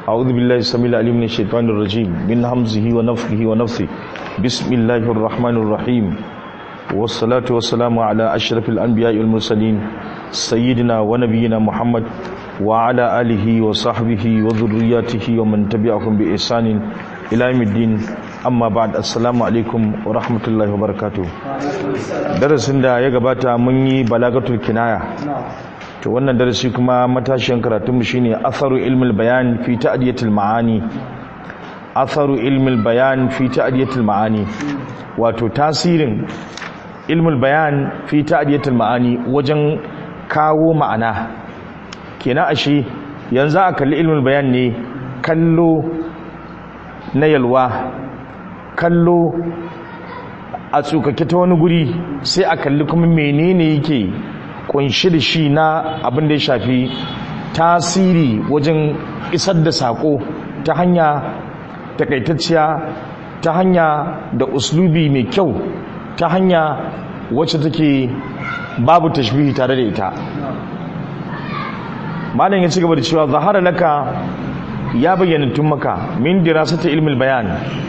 أعوذ بالله السميع العليم من الشيطان الرجيم من همزه ونفخه ونفثه بسم الله الرحمن الرحيم والصلاة والسلام على أشرف الأنبياء والمرسلين سيدنا ونبينا محمد وعلى آله وصحبه وذرياته ومن تبعهم بإحسان إلى يوم الدين amma ba'd assalamu alaikum wa rahmatullahi wa barakatuh darasin da ya gabata mun yi balagatul kinaya to wannan darasi kuma matashiyan karatun mu shine atharu ilmul bayan fi ta'diyatil ma'ani atharu ilmul bayan fi ta'diyatil ma'ani wato tasirin ilmul bayan fi ta'diyatil ma'ani wajen kawo ma'ana kenan ashe yanzu a kalli ilmul bayan ne kallo na yalwa kallo a tsukake ta wani guri sai a kalli kuma menene yake kunshi da shi na abin da ya shafi tasiri wajen isar da sako ta hanya takaitacciya ta hanya da uslubi mai kyau ta hanya wacce take babu tashbihi tare da ita malam ya ci gaba da cewa zahara laka ya bayyana tun maka min dirasata ilmil bayan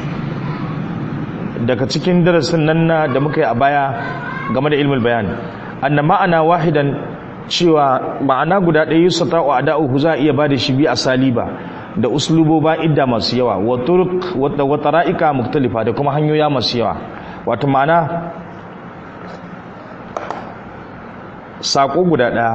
daga cikin darasin nan na da muka yi a baya game da ilmul bayan anna ma'ana wahidan cewa ma'ana guda ɗaya yusata wa ada'uhu za a iya bada shi bi asaliba da usluboba idda masu yawa wa turuq wa tara'ika mukhtalifa da kuma hanyoya masu yawa wato ma'ana sako guda ɗaya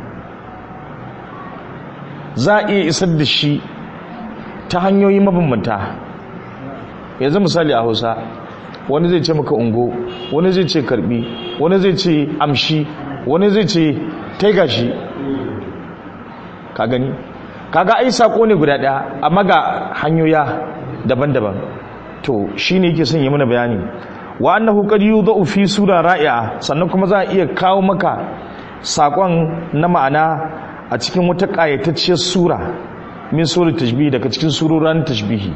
za a iya isar da shi ta hanyoyi mabambanta yanzu misali a hausa wani zai ce maka ungo wani zai ce karbi wani zai ce amshi wani zai ce taiga shi ka gani kaga ai sako ne guda daya amma ga hanyoya daban-daban to shine yake son yi mana bayani wa annahu qad yudau fi sura ra'i'a sannan kuma za a iya kawo maka sakon na ma'ana a cikin wata ƙayatacciyar sura min sura tashbihi daga cikin surorin tashbihi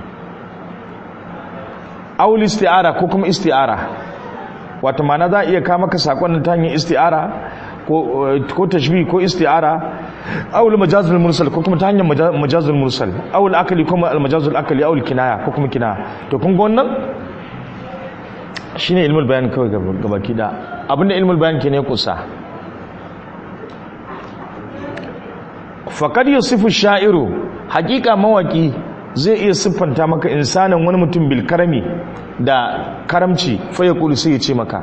aul isti'ara ko kuma isti'ara wato ma'ana za a iya kawo maka sakon ta hanyar isti'ara ko tashbih ko isti'ara aul majazul mursal ko kuma ta hanyar majazul mursal aul akali kuma al majazul akali aul kinaya ko kuma kinaya to kun ga wannan shine ilmul bayan kawai gabaki da abinda ilmul bayan ke ne kusa faqad yusifu sha'iru haqiqa mawaki zai iya siffanta maka insanin wani mutum bil karami da karamci faya kulu sai ya ce maka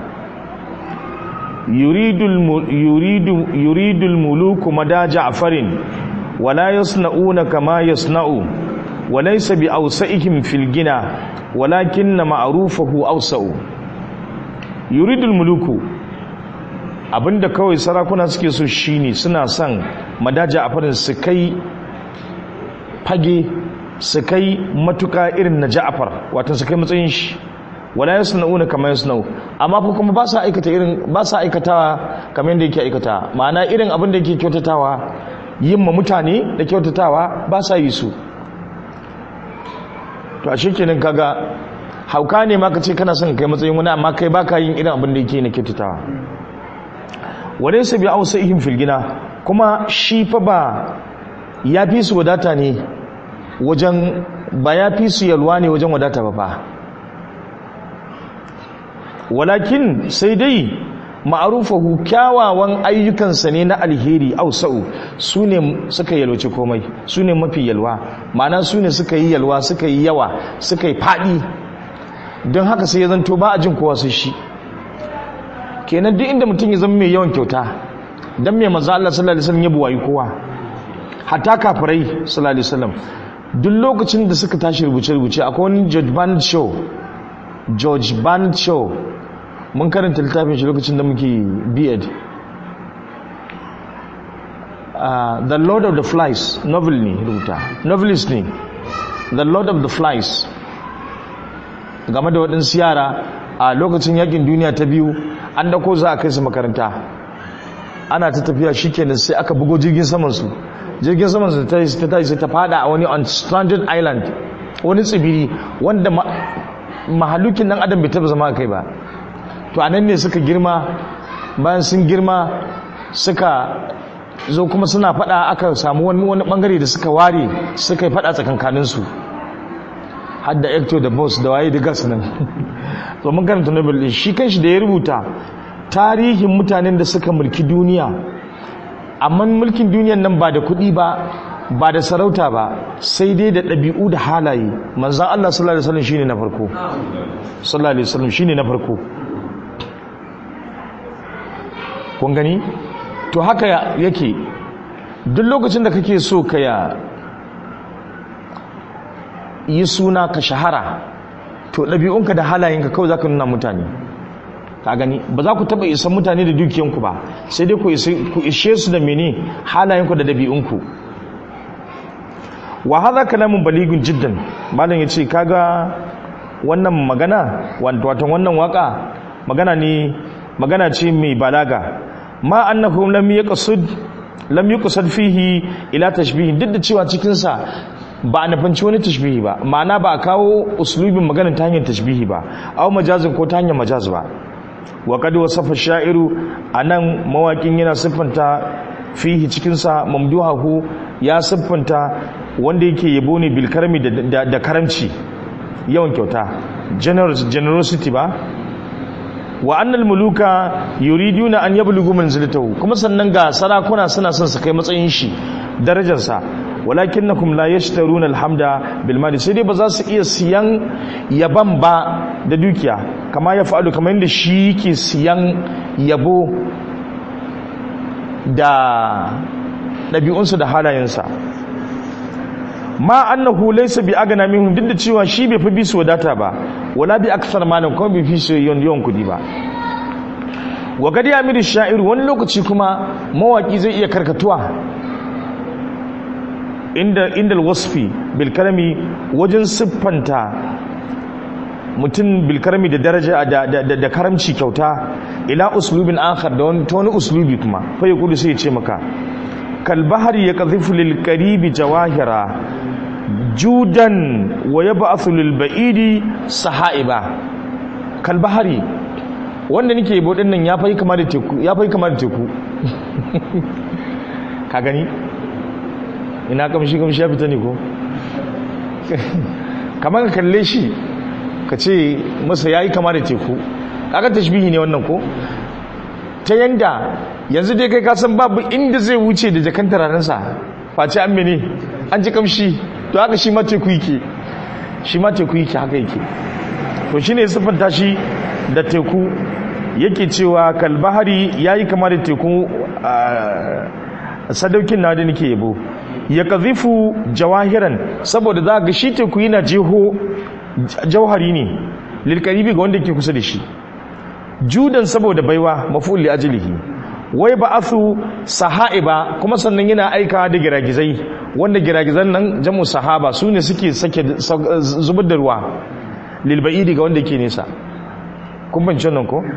yuridul muluku mada ja'farin wala yasna'una kama yasna'u walaysa bi awsa'ihim fil gina walakinna ma'rufahu awsa'u yuridul muluku abinda kawai sarakuna suke so shine suna son madaja a farin su kai fage su kai matuka irin na ja'afar wato su kai matsayin shi wala yasna'una kama yasna'u amma fa kuma ba sa aikata irin ba sa aikatawa kamar yadda yake aikata ma'ana irin abin da yake kyautatawa yin ma mutane da kyautatawa ba sa yi su to a shekenin kaga hauka ne ma ka ce kana son kai matsayin wani amma kai baka yin irin abin da yake na kyautatawa walaysa bi awsa'ihim fil gina kuma shi fa ba ya fi su wadata ne wajen ba ya fi su yalwa ne wajen wadata ba fa walakin sai dai ma'arufahu kyawawan ayyukansa ne na alheri ausa'u su ne suka yalwace komai su ne mafi yalwa ma'ana su ne suka yi yalwa suka yi yawa suka yi faɗi don haka sai ya zanto ba a jin kowa sai shi kenan duk inda mutum ya zama mai yawan kyauta don mai maza Allah sallallahu alaihi wasallam ya buwayi kowa hatta kafirai sallallahu alaihi wasallam duk lokacin da suka tashi rubuce-rubuce akwai wani george bernard shaw george bernard shaw mun karanta littafin shi lokacin da muke beard uh, the lord of the flies novel ne rubuta novelist ne the lord of the flies game da waɗansu yara a lokacin yakin duniya ta biyu an dako za a kai su makaranta ana ta tafiya shi kenan sai aka bugo jirgin samansu jirgin saman su ta ta tashi sai ta fada a wani unstranded island wani tsibiri wanda mahalukin dan adam bai taba zama kai ba to anan ne suka girma bayan sun girma suka zo kuma suna fada aka samu wani wani bangare da suka ware suka yi fada tsakankaninsu har da ecto da boss da waye da gas nan to mun karanta nobel din shi kanshi da ya rubuta tarihin mutanen da suka mulki duniya amma mulkin duniyan nan ba da kuɗi ba ba da sarauta ba sai dai da ɗabi'u da halaye manzan Allah sallallahu alaihi wasallam shine na farko sallallahu alaihi wasallam shine na farko kun gani to haka yake duk lokacin da kake so ka ya yi suna ka shahara to ɗabi'unka da halayenka kawai za ka nuna mutane ka gani ba za ku taɓa isan mutane da dukiyanku ba sai dai ku ishe su da mene halayenku da ɗabi'unku wa haza kalamun baligun jiddan malam ya ce kaga wannan magana wato wannan waka magana ne magana ce mai balaga ma annahu lam yaqsud lam yuqsad fihi ila tashbih duk da cewa cikin sa ba a nufanci wani tashbihi ba ma'ana ba a kawo uslubin magana ta hanyar tashbihi ba aw majazin ko ta hanyar majaz ba wa qad wasafa sha'iru anan mawakin yana siffanta fihi cikin sa mamduhahu ya siffanta wanda yake yabo ne bil karami da, da karamci yawan kyauta generosity ba wa annal muluka yuriduna an yablugu manzilatahu kuma sannan ga sarakuna suna son su kai matsayin shi darajarsa walakinnakum la yashtaruna alhamda bil mali sai dai ba za su iya siyan yaban ba da dukiya kama ya fa'alu kamar yadda shi yake siyan yabo da ɗabi'unsa da halayensa ma annahu laysa bi agna minhum duk da cewa shi bai fi bi su wadata ba wala bi aksar malam kuma bai fi su yawan yawan kudi ba wa gadi amiru sha'ir wani lokaci kuma mawaki zai iya karkatuwa inda inda wasfi bil kalami wajen siffanta mutum bil kalami da daraja da, da, da, da karamci kyauta ila uslubin akhar da wani wani uslubi kuma fa yaqulu sai ya ce maka kal bahri yaqdhifu lil qaribi jawahira judan wa yab'athu lil ba'idi sahaiba kal bahri wanda nake yabo din nan ya fai kama da teku ya fai kama da teku ka gani ina kamshi kamshi ya fita ne ko kamar ka kalle shi ka ce masa yayi kama da teku kaga tashbihi ne wannan ko ta yanda yanzu dai kai ka san babu inda zai wuce da jakan tararensa face an mene an ji kamshi to haka shi ma teku yake shi ma teku yake haka yake to shine siffanta shi da teku yake cewa kalbahari yayi kama da teku sadaukin na da nake yabo ya kazifu jawahiran saboda za ga shi teku yana jeho jauhari ne lilkaribi ga wanda ke kusa da shi judan saboda baiwa maf'ul li ajlihi wai ba'athu sahaiba kuma sannan yana aika da giragizai wanda giragizan nan jamu sahaba su ne suke sake zubar da ruwa lil ba'idi ga wanda ke nesa kun bance nan ko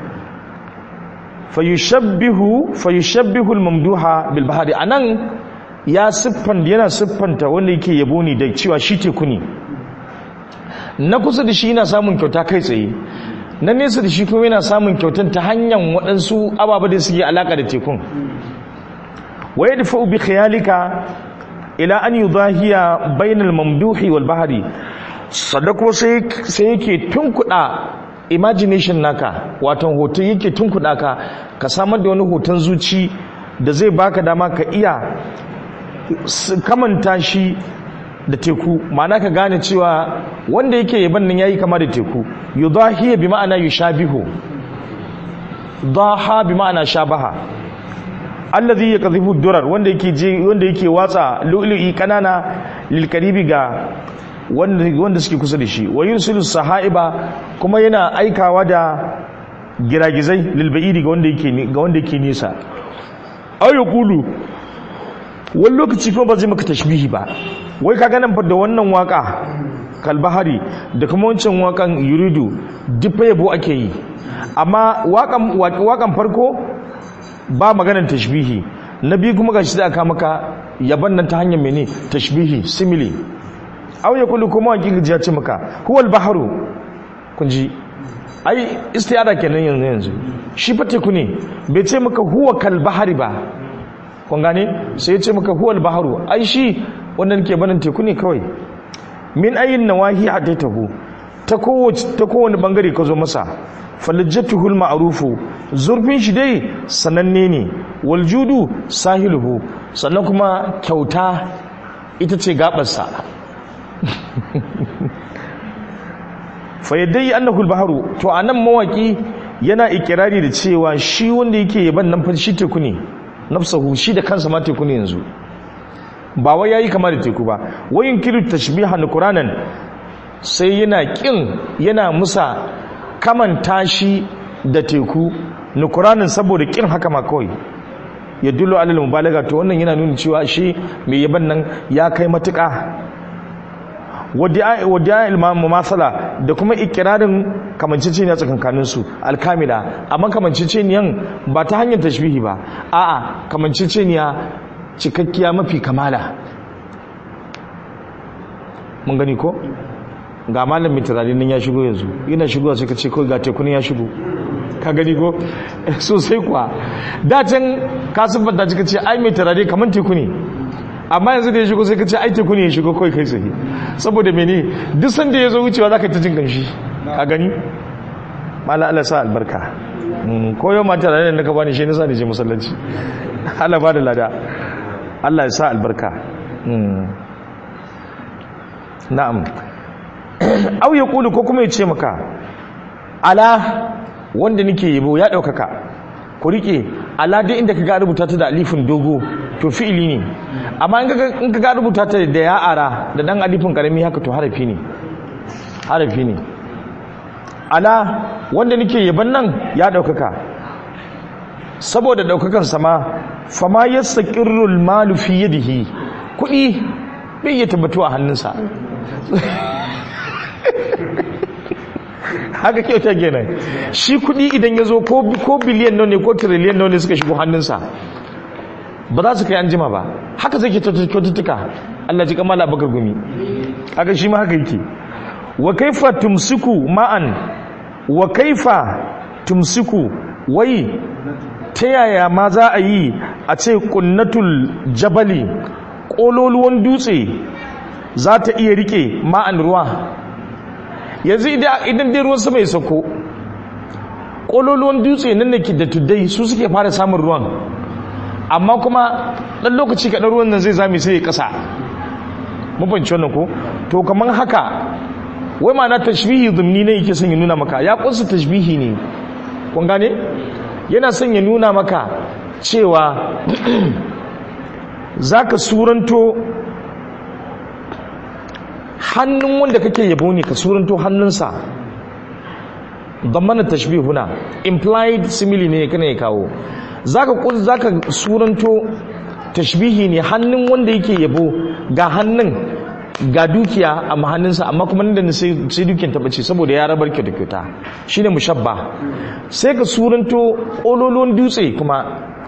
fayushabbihu fayushabbihu al-mamduha bil bahari anan ya siffan yana siffanta wanda yake yabo ne da cewa shi teku ne na kusa da shi yana samun kyauta kai tsaye na nesa da shi kuma yana samun kyautan ta hanyar waɗansu ababa da suke alaƙa da tekun waye da fa'u bi khayalika ila an yudahiya bainal mamduhi wal bahari sadako sai sai yake tunkuɗa imagination naka wato hoton yake tunkuɗa ka ka samar da wani hoton zuci da zai baka dama ka iya kamanta shi da teku ma'ana ka gane cewa wanda yake yaban nan yayi kama da teku yudahiya bi ma'ana yushabihu daha bi ma'ana shabaha alladhi yakdhifu durar wanda yake je wanda yake watsa lu'lu'i kanana lil karibi ga wanda wanda suke kusa da shi wa yursilu sahaiba kuma yana aikawa da giragizai lil ba'idi ga wanda yake ga wanda yake nisa aw yaqulu wani lokaci kuma ba zai maka tashbihi ba wai ka ganin da wannan waka kalbahari da kuma wancan wakan yuridu duk yabo ake yi amma wakan farko ba maganar tashbihi na biyu kuma gashi da aka maka yaban nan ta hanyar mene tashbihi simile aw ya kullu kuma waki gajiya ce maka huwal baharu kun ji ai istiyada kenan yanzu yanzu shi fa teku ne bai ce maka huwa kal bahari ba kun gane sai ya ce maka huwal baharu ai shi wannan ke banin teku ne kawai min ayin nawahi hadaitahu ta kowace ta kowane bangare ka zo masa falajjatuhul ma'rufu zurfin shi dai sananne ne wal judu sahiluhu sannan kuma kyauta ita ce gabarsa fa yaddai annahu al-bahru to anan mawaki yana ikirari da cewa shi wanda yake yaban nan fa shi teku ne nafsahu shi da kansa ma teku ne yanzu ba wai yayi kama da teku ba wayin kiru tashbihan qur'anan sai yana kin yana musa kamanta shi da teku nukuranin saboda kin haka ma kawai ya dullo alal mubalaga to wannan yana nuna cewa shi mai yaban nan ya kai matuƙa wadda ilmamu masala da kuma ikirarin kamanceceniya tsakankanin su alkamila amma kamanceceniyan ba ta hanyar tashbihi ba a'a kamanceceniya cikakkiya mafi kamala mun gani ko ga malam mai turare nan ya shigo yanzu yana shigowa sai ka ce kawai ga tekunin ya shigo ka gani ko sosai kuwa da can ka siffanta ka ce ai mai turare kamar teku ne amma yanzu da ya shigo sai ka ce ai teku ne ya shigo kawai kai tsaye saboda mene duk sanda ya zo wucewa za ka ta jin kanshi ka gani mala Allah sa albarka ko yau ma turare da ka bani shi nisa da je masallaci Allah ba da lada Allah ya sa albarka na'am au ya kulu ko kuma ya ce maka ala wanda nake yabo ya ɗaukaka ku rike ala duk inda ka ga rubuta ta da alifin dogo to fi'ili ne amma in ka ga rubuta ta da ya ara da dan alifin karami haka to harafi ne harafi ne ala wanda nake yaban nan ya ɗaukaka saboda ɗaukakan sama fama yastaqirrul malu fi yadihi kuɗi bai iya tabbatu a hannunsa haka kyauta kenan shi kudi idan ya zo ko biliyan nau ne ko tiriliyan nau ne suka shigo hannunsa ba za su kai an jima ba haka zai ke kyaututtuka Allah ji kamala bakar gumi haka shi ma haka yake wa kaifa tumsiku ma'an wa kaifa tumsiku wai ta yaya ma za a yi a ce kunnatul jabali ƙololuwan dutse za ta iya rike ma'an ruwa yanzu idan dai ruwan sama ya sauko ƙololuwan dutse nan da ke da tuddai su suke fara samun ruwan amma kuma ɗan lokaci kaɗan ruwan nan zai zame sai ya ƙasa mabanci wannan ko to kamar haka wai ma na tashbihi zumni ne yake son ya nuna maka ya ƙunsa tashbihi ne kun gane yana son ya nuna maka cewa za ka suranto hannun wanda kake yabo ne ka suranto hannunsa don mana tashbih huna implied simile ne kana ya kawo zaka zaka suranto tashbihi ne hannun wanda yake yabo ga hannun ga dukiya a hannunsa amma kuma nan da sai sai dukiyar ta bace saboda ya rabar kyauta kyauta shine mushabba sai ka suranto ololon dutse kuma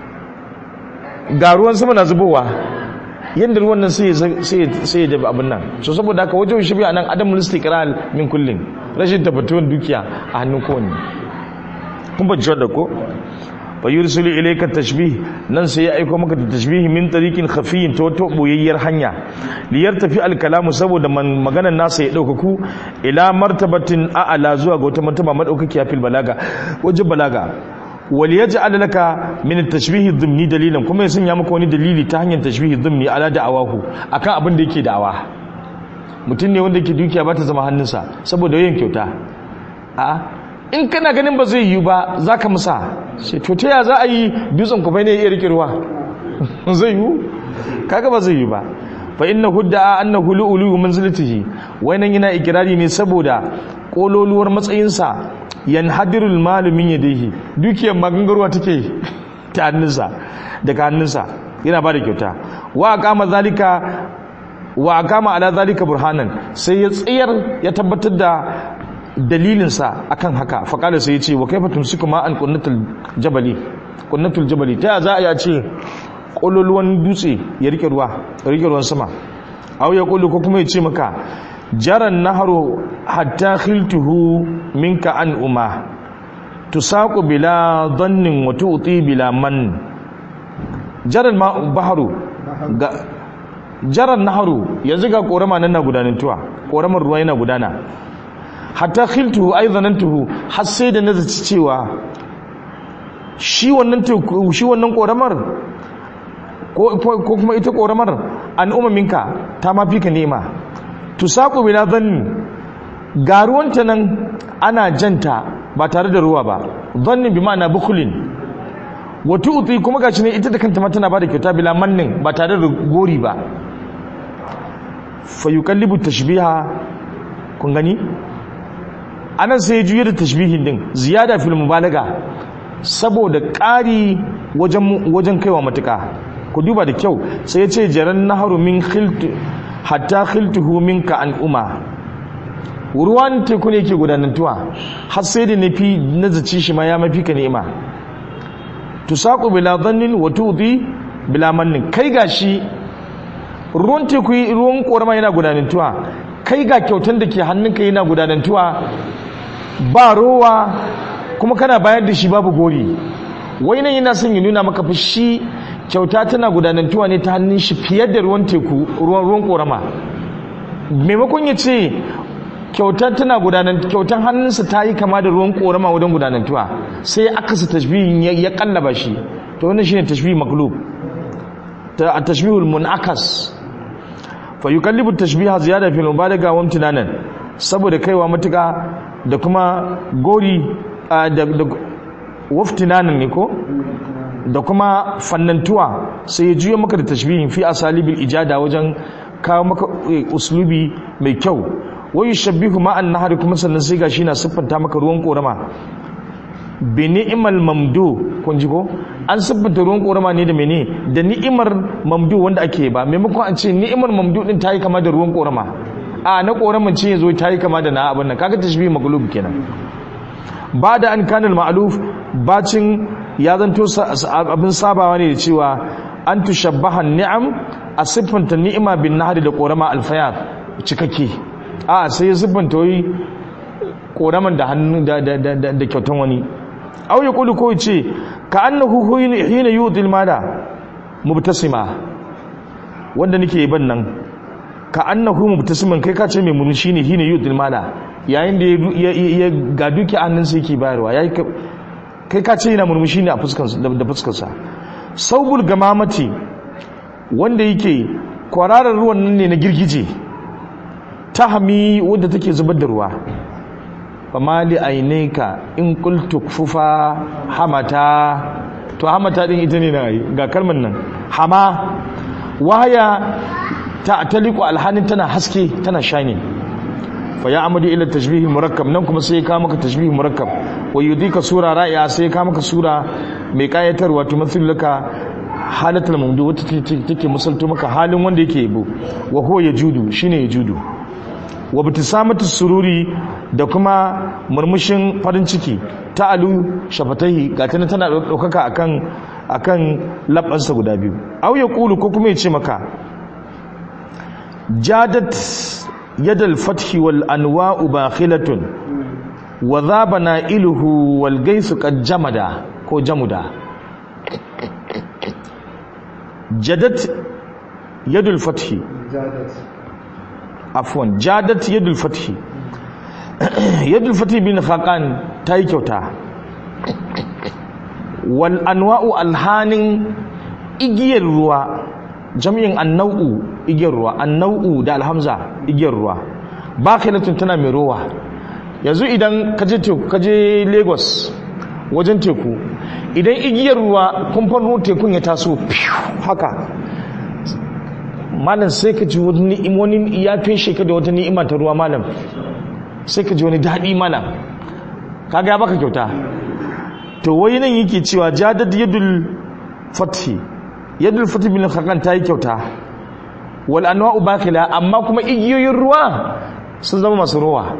ga ruwan sama na zubowa yadda ruwan nan sai ya dabi abin nan so saboda haka wajen shi biya nan adam istiqrar min kullin rashin tabbatuwar dukiya a hannun kowanne kun ba da ko fa yursilu ilayka tashbih nan sai ya aika maka da tashbih min tariqin khafiyin ta wata boyayyar hanya liyar tafi alkalamu saboda maganar nasa ya daukaku ila martabatin a'ala zuwa ga wata martaba madaukakiya fil balaga wajen balaga wal yaj'al laka min at-tashbih dhimni dalilan kuma ya sanya maka wani dalili ta hanyar tashbih dhimni ala da'awahu akan abin da yake da'awa mutum ne wanda yake dukiya ba ta zama hannunsa saboda yin kyauta a'a in kana ganin ba zai yi ba zaka musa sai to ta ya za a yi dutsen ku bai ne ya rike ruwa zai yi kaga ba zai yi ba fa inna hudda annahu lu'ulu manzilatihi wannan yana ikirari ne saboda kololuwar matsayinsa yanhadirul malu min yadihi dukiyar magangarwa take ta hannunsa daga hannunsa yana ba da kyauta wa aqama zalika wa aqama ala zalika burhanan sai ya tsayar ya tabbatar da dalilinsa akan haka faqala sai ya ce wa kaifa tumsiku ma an qunnatul jabali qunnatul jabali ta za a ce kololuwan dutse ya rike ruwa rike ruwan sama aw ya kullu ko kuma ya ce maka jaran naharu hatta khiltuhu minka an umma tusaqu bila dhannin wa tu'ti bila man jaran ma baharu ga jaran naharu yanzu ga korama nan na gudanantuwa koramar ruwa yana gudana hatta khiltuhu ay zanantuhu har sai da nazaci cewa shi wannan teku shi wannan koramar ko ko kuma ita koramar an umaminka ta ma fika ni'ima tusaqu bila dhanni ga ruwanta nan ana janta ba tare da ruwa ba dhanni bi ma'ana bukulin wata uti kuma gashi ne ita da kanta ma tana bada kyauta bila mannin ba tare da gori ba fa yuqallibu tashbiha kun gani anan sai juye da tashbihin din ziyada fil mubalaga saboda ƙari wajen wajen kaiwa matuka ku duba da kyau sai ya ce jaran naharu min khilt hatta khiltuhu minka an umma ruwan teku ne yake gudanantuwa har sai da nafi nazaci shi ma ya mafi ka ni'ima tusaku bila dhannin wa tudi bila mannin kai gashi ruwan teku ruwan korama yana gudanantuwa kai ga kyautan da ke hannunka yana gudanantuwa ba rowa kuma kana bayar da shi babu gori wai nan yana son ya nuna maka fa shi kyauta tana gudanantuwa ne ta hannun shi fiye da ruwan teku ruwan ruwan korama maimakon ya ce kyautar tana gudanar kyautar hannunsa ta yi kama da ruwan korama wajen gudanantuwa sai ya akasa tashbihin ya kallaba shi to wannan shine tashbih maklub ta tashbihul munakas fa yukallibu tashbiha ziyada fil mubalaga wa imtinanan saboda kaiwa matuka da kuma gori da waftinanan ne ko da kuma fannantuwa sai ya juya maka da tashbihin fi asalibil ijada wajen kawo maka uslubi mai kyau wai shabbihu ma'an nahari kuma sannan sai gashi na siffanta maka ruwan korama bi ni'mal mamdu kun ji ko an siffanta ruwan korama ne da mene da ni'imar mamdu wanda ake ba maimakon an ce ni'imar mamdu din tayi kama da ruwan korama a na koraman ce yazo tayi kama da na abin nan kaga tashbih maglub kenan ba da an kanal ma'luf bacin ya zanto abin sabawa ne da cewa an tushabbaha ni'am a siffanta ni'ima bin nahari da korama alfayat cikakke a sai ya siffanta wai koraman da hannu da kyautan wani au ya kulu ko ce ka annahu hina yutil mada mubtasima wanda nake ban nan ka annahu mubtasiman kai ka ce mai murmushi ne hina yutil mada yayin da ya ga duki annan sai yake bayarwa yayi kai ka ce yana murmushi ne a fuskarsa da fuskarsa saubul gamamati wanda yake kwararar ruwan nan ne na girgije tahami wadda take zubar da ruwa fama li ainaika in qultu kufufa hamata to hamata din ita ne na ga kalmar nan hama waya ta taliku alhanin tana haske tana shine fa ya amadu ila tashbih murakkab nan kuma sai ka maka tashbih murakkab wa yudika sura ra'iya sai ka maka sura mai kayatarwa to laka halatul mamdu wata take musalto maka halin wanda yake yabo wa huwa yajudu shine yajudu wa bitisamatu sururi da kuma murmushin farin ciki ta alu shafatahi ga tana tana daukaka akan akan labbansa guda biyu aw ya kulu ko kuma ya ce maka jadat yadal fathi wal anwa'u bakhilatun wa dhaba iluhu wal gaisu qad jamada ko jamuda jadat yadul fathi afwan jadat yadul fathi yadul fathi bin khaqan tayi kyauta wal anwa'u alhanin igiyar ruwa jami'in annau'u igiyar ruwa annau'u da alhamza igiyar ruwa bakhilatun tana mai ruwa yanzu idan kaje teku kaje Lagos wajen teku idan igiyar ruwa kumfan ruwan tekun ya taso haka malam sai ka ji wani ya feshe ka da wata ni'ima ta ruwa malam sai ka ji wani daɗi malam kaga ya baka kyauta to wai nan yake cewa jadad yadul fathi yadul fathi bin khakan ta yi kyauta wal anwa'u bakila amma kuma igiyoyin ruwa sun zama masu ruwa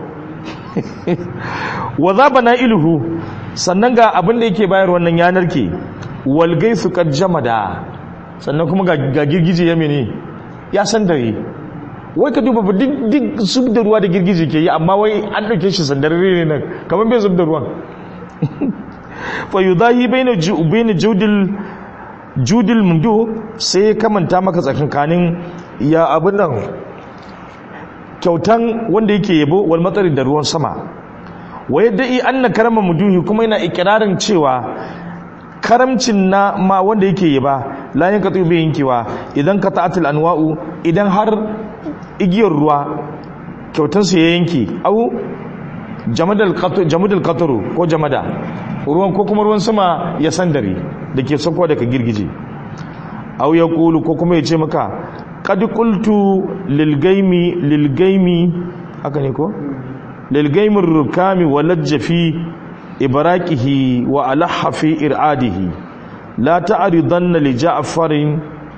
wa zabana iluhu sannan ga abin da yake bayar wannan yanar ke wal gaisu qad jamada sannan kuma ga girgije ya mene ya san dare wai ka duba duk duk zub da ruwa da girgije ke yi amma wai an dauke shi sandarare ne nan kamar bai zub da ruwan fa yudahi baina baina jawdil judil mundu sai ya kamanta maka tsakankanin ya abin nan kyautan wanda yake yabo wal matsari da ruwan sama wa yadda i anna karama muduhi kuma yana ikirarin cewa karamcin na ma wanda yake yaba la yanqatu bi yankewa idan qata'atul anwa'u idan har igiyar ruwa kyautan su ya yanke au jamadal qatru jamadal qatru ko jamada ruwan ko kuma ruwan sama ya sandare dake sako daga girgije au yaqulu ko kuma ya ce maka qad qultu lil gaimi lil gaimi haka ne ko lil gaimir rukami walajja fi ibraqihi wa alaha fi iradihi la ta'ridanna li ja'farin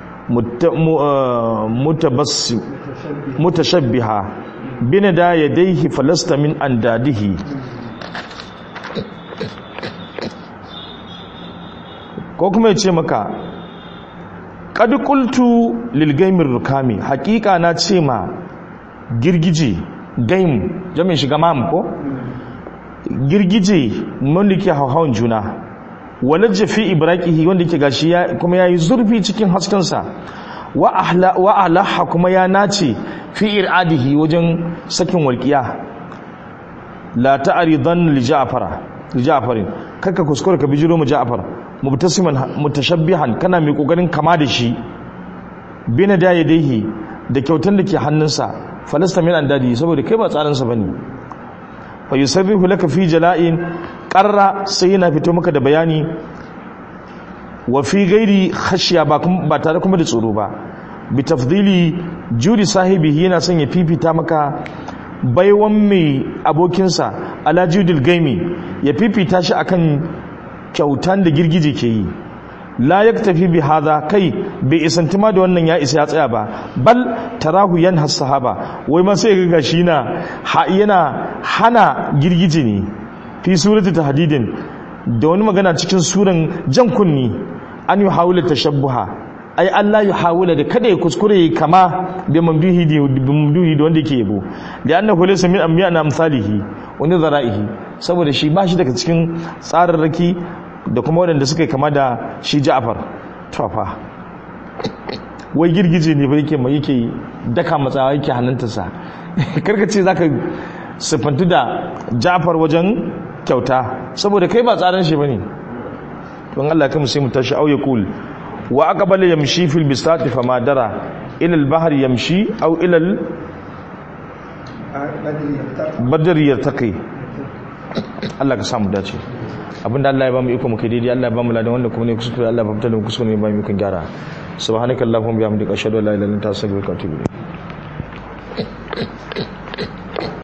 mutabassim mutashabbiha binada yadayhi falasta min andadihi ko kuma ya ce maka qad qultu lil gaimir rukami haqiqa na ce ma girgije gaim jami'in shiga mam ko girgije wanda ke hauhawan juna walajja fi ibraqihi wanda ke gashi ya kuma yayi zurfi cikin haskensa wa ahla wa alaha kuma ya nace fi iradihi wajen sakin walqiya la ta'ridan li ja'fara li ja'farin kaka kuskure ka bijiro mu ja'far mubtasiman mutashabbihan kana mai kokarin kama da shi bina da yadaihi da kyautan da ke hannunsa falasta min andadi saboda kai ba tsarinsa bane fa yusarrihu laka fi jala'in qarra sai yana fito maka da bayani wa fi ghairi khashiya ba ba tare kuma da tsoro ba bi tafdili juri sahibihi yana son ya fifita maka baiwan mai abokinsa ala judil gaimi ya fifita shi akan kyautan da girgije ke yi la yaktafi bi hadha kai bai isanti ma da wannan ya isa ya tsaya ba bal tarahu yanha sahaba wai ma sai ga shi na yana hana girgije ne fi surati tahdidin da wani magana cikin suran jan kunni an yi hawula tashabbuha ai Allah ya hawula da kada ya kuskure kama da mamduhi da mamduhi da wanda yake yabo da annahu laysa min amya na amsalihi wani zara'ihi saboda shi ba shi daga cikin tsararraki da kuma waɗanda suka yi kama da shi ja'afar tofa wai girgije ne ba yake mai yake daka matsawa yake hannuntarsa karkace za ka siffantu da ja'afar wajen kyauta saboda kai ba tsarin shi ba ne don allah kama sai mu tashi auye kul wa aka bala yamshi fil bisati fa madara ilal bahar yamshi au ilal badar yartaqi Allah ka samu dace abinda Allah ya bamu iko muke daidai Allah ya bamu ladan wanda kuma ne kuskure Allah ba fitar da kuskure ne ba mu ikon gyara subhanakallahumma bihamdika ashhadu an la ilaha illa anta astaghfiruka wa atubu ilayk